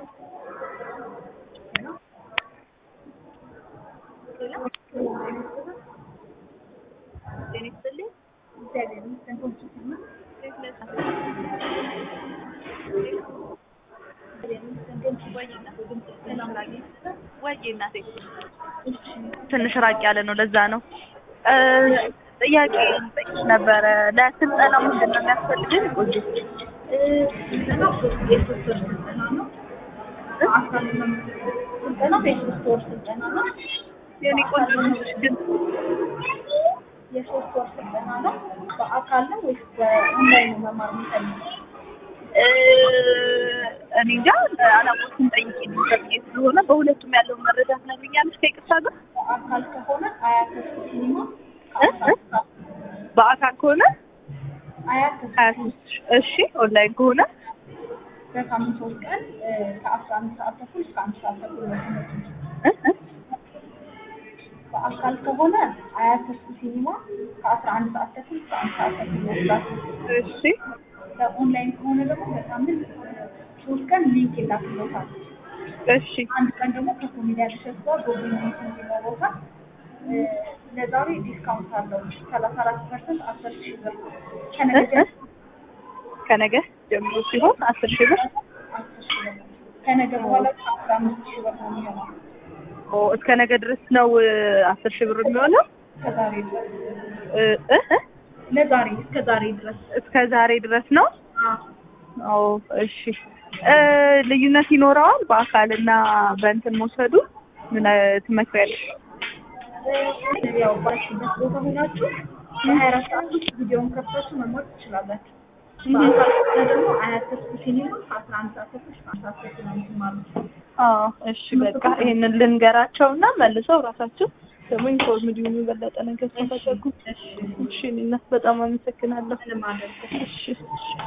ጤና ይስጥልኝ። ወይ እናቴ ትንሽ ራቅ ያለ ነው፣ ለዛ ነው። ጥያቄ ልጠይቅሽ ነበረ። ለስልጠና ምንድን ነው የሚያስፈልግን? ቆንጆ ስልጠናው የሶስት ወር ስልጠና ነው። አካል ስልጠናው የሶስት ወር ስልጠና ነው። የኔ ቆንጆ ትንሽ ግን የሶስት ወር ስልጠና ነው። በአካል ነው ወይስ በኦንላይን ነው መማር የሚፈልጉት? እ እኔ እንጃ አላቆችን ጠይቄ ብዬ ስለሆነ በሁለቱም ያለውን መረጃ ትነግሪኛለሽ ከይቅርታ ጋር? በአካል ከሆነ አያት ተስፋ ሲኒማ እ? እ? በአካል ከሆነ አያት ተስፋ ሀያ ሶስት እሺ ኦንላይን ከሆነ በሳምንት ሶስት ቀን ከአስራ አንድ ሰዓት ተኩል እስከ አንድ ሰዓት ተኩል ነው ትምህርቱ። እ? እ? በአካል ከሆነ አያት ተስፋ ሲኒማ ከአስራ አንድ ሰዓት ተኩል እስከ አንድ ሰዓት ተኩል ነው ክላሱ። እሺ በኦንላይን ከሆነ ደግሞ በሳምንት ሶስት ቀን ሊንክ ይላክሎታል። እሺ አንድ ቀን ደግሞ ከኮሜዲያን እሸቱ ጋር ጎግል ሚት ይኖረውታል። እ፣ ለዛሬ ዲስካውንት አለው ሰላሳ አራት ፐርሰንት አስር ሺህ ብር ከነገ እ? እ? ከነገ ጀምሮ ሲሆን አስር ሺህ ብር አስር ሺህ ብር ከነገ በኋላ አስራ አምስት ሺህ ብር ነው የሚሆነው ኦ እስከ ነገ ድረስ ነው እ፣ አስር ሺህ ብር የሚሆነው ከዛሬ ድረስ እ? እ? እ? ለዛሬ እስከ ዛሬ ድረስ እስከ ዛሬ ድረስ ነው አዎ። ኦ እሺ እ፣ ልዩነት ይኖረዋል በአካልና በእንትን መውሰዱ ምን እ፣ ትመክሪያለሽ? እ፣ ያው ባላችሁበት ቦታ ሆናችሁ በሀያ አራት ሰዓት ውስጥ ቪዲዮውን ከፍታችሁ መማር ትችላላችሁ። በአካል ከሆነ ደግሞ አያት ተስፋ ሲኒማ ከአስራ አንድ ሰዓት ተኩል እስከ አንድ ሰዓት ተኩል ነው የምትማሩት። አዎ እሺ በቃ ይሄንን ልንገራቸውና መልሰው ራሳቸው ደግሞ ኢንፎርምድ ይሁኑ የበለጠ ነገር ከፈለጉ። እሺ እኔ እናት በጣም አመሰግናለሁ። ምንም አደርገው እሺ